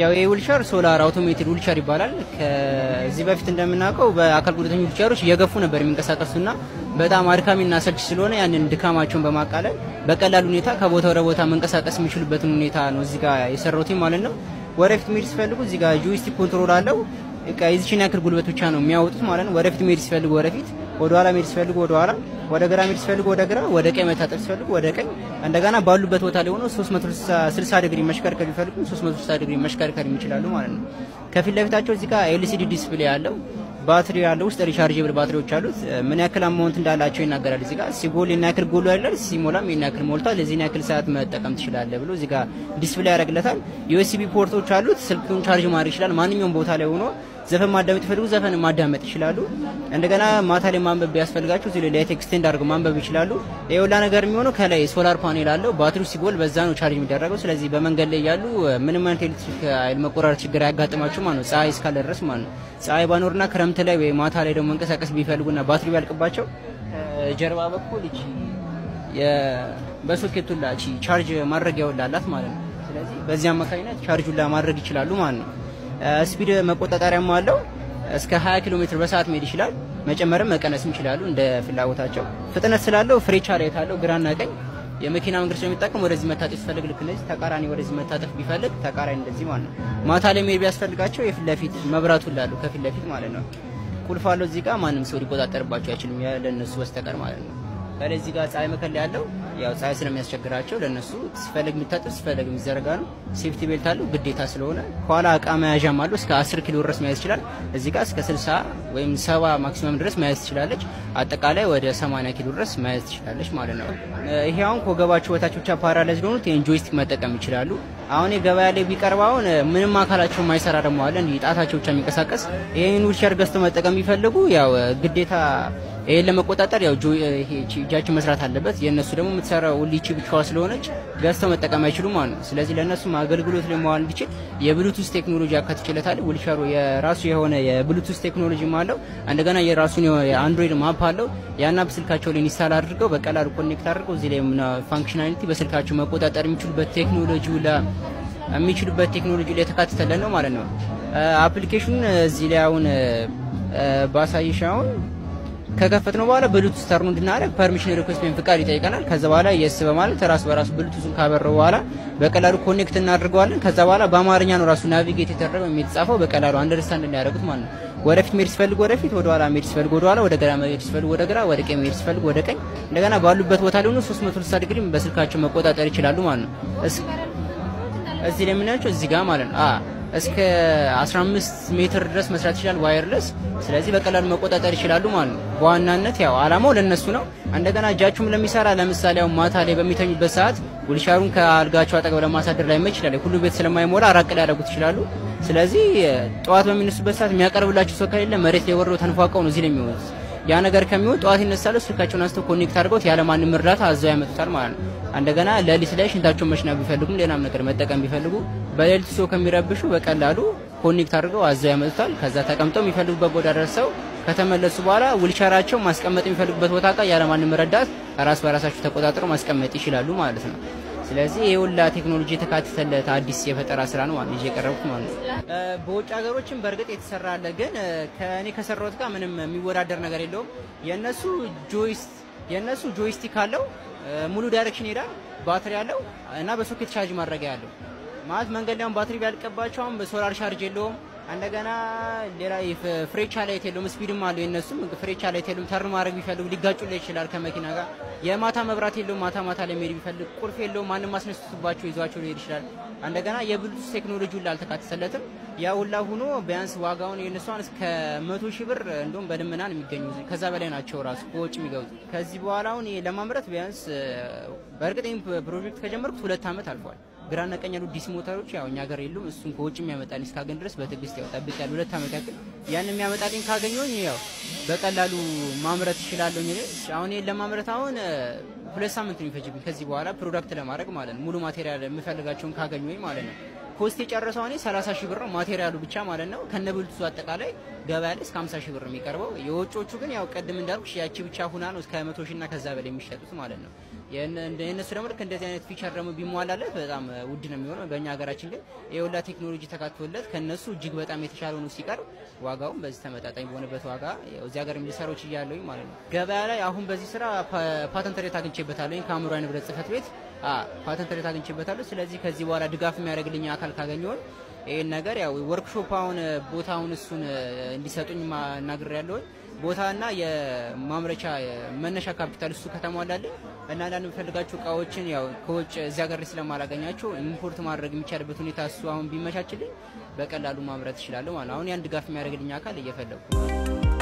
ያው ይህ ዊልቸር ሶላር አውቶሜትድ ዊልቸር ይባላል። ከዚህ በፊት እንደምናውቀው በአካል ጉዳተኞች ዊልቸሮች እየገፉ ነበር የሚንቀሳቀሱና በጣም አድካሚና አሰልች ስለሆነ ያንን ድካማቸውን በማቃለል በቀላል ሁኔታ ከቦታ ወደ ቦታ መንቀሳቀስ የሚችሉበትን ሁኔታ ነው እዚህ ጋር የሰራሁት ማለት ነው። ወደፊት መሄድ ሲፈልጉ እዚህ ጋር ጆይስቲክ ኮንትሮል አለው። በቃ የዚችን ያክል ጉልበት ብቻ ነው የሚያወጡት ማለት ነው። ወደፊት መሄድ ሲፈልጉ ወደፊት፣ ወደ ኋላ መሄድ ሲፈልጉ ወደ ኋላ፣ ወደ ግራ መሄድ ሲፈልጉ ወደ ግራ፣ ወደ ቀኝ መታጠፍ ሲፈልጉ ወደ ቀኝ። እንደገና ባሉበት ቦታ ላይ ሆኖ 360 ዲግሪ መሽከርከር ቢፈልጉ 360 ዲግሪ መሽከርከር ይችላሉ ማለት ነው። ከፊት ለፊታቸው እዚህ ጋር ኤልሲዲ ዲስፕሌይ አለው። ባትሪ ያለው ውስጥ ሪቻርጀብል ባትሪዎች አሉት። ምን ያክል አማውንት እንዳላቸው ይናገራል። እዚህ ጋር ሲጎል ይህን ያክል ጎሎ ያላል፣ ሲሞላም ይህን ያክል ሞልቷል፣ እዚህን ያክል ሰዓት መጠቀም ትችላለህ ብሎ እዚህ ጋር ዲስፕሌይ ያደርግለታል። ዩኤስቢ ፖርቶች አሉት። ስልኩን ቻርጅ ማድረግ ይችላል። ማንኛውም ቦታ ላይ ሆኖ ዘፈን ማዳመጥ ይፈልጉ ዘፈን ማዳመጥ ይችላሉ። እንደገና ማታ ላይ ማንበብ ቢያስፈልጋቸው እዚህ ላይ ላይት ኤክስቴንድ አድርገው ማንበብ ይችላሉ። የሁላ ነገር የሚሆነው ከላይ ሶላር ፓኔል አለው። ባትሪው ሲጎል በዛ ነው ቻርጅ የሚደረገው። ስለዚህ በመንገድ ላይ ያሉ ምንም አይነት ኤሌክትሪክ ኃይል መቆራረጥ ችግር አያጋጥማቸው ማለት ነው፣ ፀሐይ እስካለ ድረስ ማለት ነው። ፀሐይ ባኖርና ክረምት ላይ ወይ ማታ ላይ ደግሞ መንቀሳቀስ ቢፈልጉና ባትሪ ቢያልቅባቸው ጀርባ በኩል እቺ በሶኬቱላ እቺ ቻርጅ ማድረጊያ አላት ማለት ነው። ስለዚህ በዚህ አማካኝነት ቻርጁን ማድረግ ይችላሉ ማለት ነው። ስፒድ መቆጣጠሪያም አለው። እስከ 20 ኪሎ ሜትር በሰዓት መሄድ ይችላል። መጨመርም መቀነስም ይችላሉ እንደ ፍላጎታቸው። ፍጥነት ስላለው ፍሬቻ ላይ ታለው ግራና ቀኝ የመኪና መንገድ ስለሚጠቀም ወደዚህ መታጠፍ ሲፈልግ ልክ እንደዚህ ተቃራኒ ወደዚህ መታጠፍ ቢፈልግ ተቃራኒ እንደዚህ ማለት ነው። ማታ ላይ መሄድ ቢያስፈልጋቸው የፊት ለፊት መብራቱ ላሉ ከፊት ለፊት ማለት ነው። ቁልፍ አለው እዚህ ጋር ማንም ሰው ሊቆጣጠርባቸው አይችልም ለነሱ በስተቀር ማለት ነው። ከዚህ ጋር ፀሐይ መከለያ ያለው ያው ፀሐይ ስለሚያስቸግራቸው ለነሱ ሲፈለግ የሚታጠብ ሲፈለግ የሚዘረጋ ነው። ሴፍቲ ቤልት አለው ግዴታ ስለሆነ። ከኋላ እቃ መያዣም አለው እስከ 10 ኪሎ ድረስ መያዝ ይችላል። እዚህ ጋር እስከ 60 ወይም 70 ማክሲመም ድረስ መያዝ ትችላለች። አጠቃላይ ወደ 80 ኪሎ ድረስ መያዝ ትችላለች ማለት ነው። ይሄ አሁን ከወገባቸው በታች ብቻ ፓራላይዝ ለሆኑት ይሄን ጆይስቲክ መጠቀም ይችላሉ። አሁን የገበያ ላይ ቢቀርብ አሁን ምንም አካላቸው የማይሰራ ደግሞ አለ እንዲህ ጣታቸው ብቻ የሚንቀሳቀስ ይሄን ዊልቸር ገዝተው መጠቀም ቢፈልጉ ያው ግዴታ ይሄን ለመቆጣጠር ያው ይሄ እጃችን መስራት አለበት። የእነሱ ደግሞ የምትሰራው ሊቺ ብቻዋ ስለሆነች ገዝተው መጠቀም አይችሉም ማለት ነው። ስለዚህ ለእነሱም አገልግሎት ላይ መዋል እንዲችል የብሉቱዝ ቴክኖሎጂ ያካትችለታል። ዊልቸሩ የራሱ የሆነ የብሉቱዝ ቴክኖሎጂ አለው። እንደገና የራሱን የአንድሮይድ ማፕ አለው። ያን አፕ ስልካቸው ላይ ኢንስታል አድርገው በቀላሉ ኮኔክት አድርገው እዚህ ላይ ፋንክሽናሊቲ በስልካቸው መቆጣጠር የሚችሉበት ቴክኖሎጂ የሚችሉበት ቴክኖሎጂ ላይ የተካተተለ ነው ማለት ነው። አፕሊኬሽኑን እዚህ ላይ አሁን ባሳይሽ አሁን ከከፈት ነው በኋላ ብሉቱዝ ተርኑ እንድናደርግ ፐርሚሽን ሪኩዌስት ወይም ፍቃድ ይጠይቀናል። ከዛ በኋላ የስ በማለት ራሱ በራሱ ብሉቱዙን ካበረው በኋላ በቀላሉ ኮኔክት እናድርገዋለን። ከዛ በኋላ በአማርኛ ነው ራሱ ናቪጌት የተደረገው የሚጻፈው በቀላሉ አንደርስታንድ እንዲያደርጉት ማለት ነው። ወደፊት መሄድ ሲፈልጉ ወደፊት፣ ወደ ኋላ መሄድ ሲፈልጉ ወደ ኋላ፣ ወደ ግራ መሄድ ሲፈልጉ ወደ ግራ፣ ወደ ቀኝ መሄድ ሲፈልጉ ወደ ቀኝ፣ እንደገና ባሉበት ቦታ ላይ ሆኖ 360 ዲግሪ በስልካቸው መቆጣጠር ይችላሉ ማለት ነው። እዚህ ላይ የምናያቸው እዚህ ጋር ማለት ነው እስከ 15 ሜትር ድረስ መስራት ይችላል ዋየርለስ። ስለዚህ በቀላሉ መቆጣጠር ይችላሉ ማለት ነው። በዋናነት ያው አላማው ለነሱ ነው። እንደገና እጃችሁም ለሚሰራ ለምሳሌ አሁን ማታ ላይ በሚተኙበት ሰዓት ዊልቸሩን ከአልጋቸው አጠገብ ለማሳደር ላይ ይችላል። ሁሉ ቤት ስለማይሞላ ራቅ ሊያደርጉት ይችላሉ። ስለዚህ ጠዋት በሚነሱበት ሰዓት የሚያቀርብላቸው ሰው ከሌለ መሬት ላይ ወርደው ተንፏቀው ነው እዚህ ላይ የሚሆኑት። ያ ነገር ከሚሆን ጠዋት ይነሳሉ፣ ስልካቸውን አንስተው ኮኔክት አድርገውት ያለማንም እርዳታ አዘው ያመጡታል ማለት ነው። እንደገና ሌሊት ላይ ሽንታቸውን መሽናት ቢፈልጉም ሌላም ነገር መጠቀም ቢፈልጉ በሌሊት ሰው ከሚረብሹ በቀላሉ ኮኔክት አድርገው አዘው ያመጡታል። ከዛ ተቀምጠው የሚፈልጉበት ቦታ ደርሰው ከተመለሱ በኋላ ዊልቸራቸው ማስቀመጥ የሚፈልጉበት ቦታ ጋር ያለማንም ረዳት ራስ በራሳቸው ተቆጣጥረው ማስቀመጥ ይችላሉ ማለት ነው። ስለዚህ የሁላ ቴክኖሎጂ የተካተተለት አዲስ የፈጠራ ስራ ነው ማለት የቀረቡት ማለት ነው። በውጭ ሀገሮችም በእርግጥ የተሰራ አለ፣ ግን ከእኔ ከሰራሁት ጋር ምንም የሚወዳደር ነገር የለውም። የእነሱ ጆይስት የእነሱ ጆይስቲክ አለው ሙሉ ዳይሬክሽን ይሄዳል፣ ባትሪ አለው እና በሶኬት ቻርጅ ማድረጊያ ያለው ማለት መንገድ ላይ ባትሪ ቢያልቅባቸው አሁን በሶላር ቻርጅ የለውም። እንደገና ሌላ ፍሬቻ ላይት የለውም፣ ስፒድም አለው የነሱም ፍሬቻ ላይት የለውም። ተርን ማድረግ ቢፈልጉ ሊጋጩ ላይ ይችላል ከመኪና ጋር። የማታ መብራት የለውም፣ ማታ ማታ ላይ መሄድ ቢፈልግ ቁልፍ የለውም፣ ማንም አስነስቶባቸው ይዟቸው ሊሄድ ይችላል። እንደገና የብሉቱዝ ቴክኖሎጂ ሁላ አልተካተተለትም። ያ ሁላ ሆኖ ቢያንስ ዋጋውን የነሷን እስከ መቶ ሺህ ብር እንደውም በልመና ነው የሚገኙ ከዛ በላይ ናቸው ራሱ ከውጭ የሚገቡት። ከዚህ በኋላ አሁን ለማምረት ቢያንስ በእርግጥ ፕሮጀክት ከጀመርኩት ሁለት ዓመት አልፏል። ግራና ቀኝ ያሉ ዲሲ ሞተሮች ያው እኛ ሀገር የሉም። እሱን ከውጭ የሚያመጣልኝ እስካገኝ ድረስ በትዕግስት ያው ጠብቅ ያለ ሁለት ዓመት ያክል ያን የሚያመጣልኝ ካገኘሁኝ ያው በቀላሉ ማምረት እችላለሁ። እኔ አሁን ይሄን ለማምረት አሁን ሁለት ሳምንት ነው የሚፈጅብኝ ከዚህ በኋላ ፕሮዳክት ለማድረግ ማለት ነው። ሙሉ ማቴሪያል የምፈልጋቸውን ካገኘሁኝ ማለት ነው። ኮስት የጨረሰው እኔ 30 ሺህ ብር ነው ማቴሪያሉ ብቻ ማለት ነው። ከነብልቱ አጠቃላይ ገበያ ላይ እስከ 50 ሺህ ብር ነው የሚቀርበው። የውጮቹ ግን ያው ቅድም እንዳልኩ ያቺ ብቻ ሁና ነው እስከ 100 ሺህ እና ከዛ በላይ የሚሸጡት ማለት ነው። የእነሱ ደግሞ ልክ እንደዚህ አይነት ፊቸር ደግሞ ቢሟላለት በጣም ውድ ነው የሚሆነው። በእኛ ሀገራችን ግን የሁላ ቴክኖሎጂ ተካትቶለት ከነሱ እጅግ በጣም የተሻለ ሆኖ ሲቀርብ ዋጋውም በዚህ ተመጣጣኝ በሆነበት ዋጋ እዚህ ሀገር ሊሰራዎች እያለሁኝ ማለት ነው። ገበያ ላይ አሁን በዚህ ስራ ፓተንት ሬት አግኝቼበታለሁ። ከአእምሯዊ ንብረት ጽሕፈት ቤት ፓተንት ሬት አግኝቼበታለሁ። ስለዚህ ከዚህ በኋላ ድጋፍ የሚያደርግልኝ አካል ካገኘሁኝ ይህን ነገር ያው ወርክሾፕ አሁን ቦታውን እሱን እንዲሰጡኝ እናግር ያለሁኝ ቦታና የማምረቻ መነሻ ካፒታል እሱ ከተሟላልኝ እና አንዳንድ የምፈልጋቸው እቃዎችን ያው ከውጭ እዚያ ሀገር ስለማላገኛቸው ኢምፖርት ማድረግ የሚቻልበት ሁኔታ እሱ አሁን ቢመቻችልኝ በቀላሉ ማምረት እችላለሁ ማለት ነው። አሁን ያን ድጋፍ የሚያደርግልኝ አካል እየፈለጉ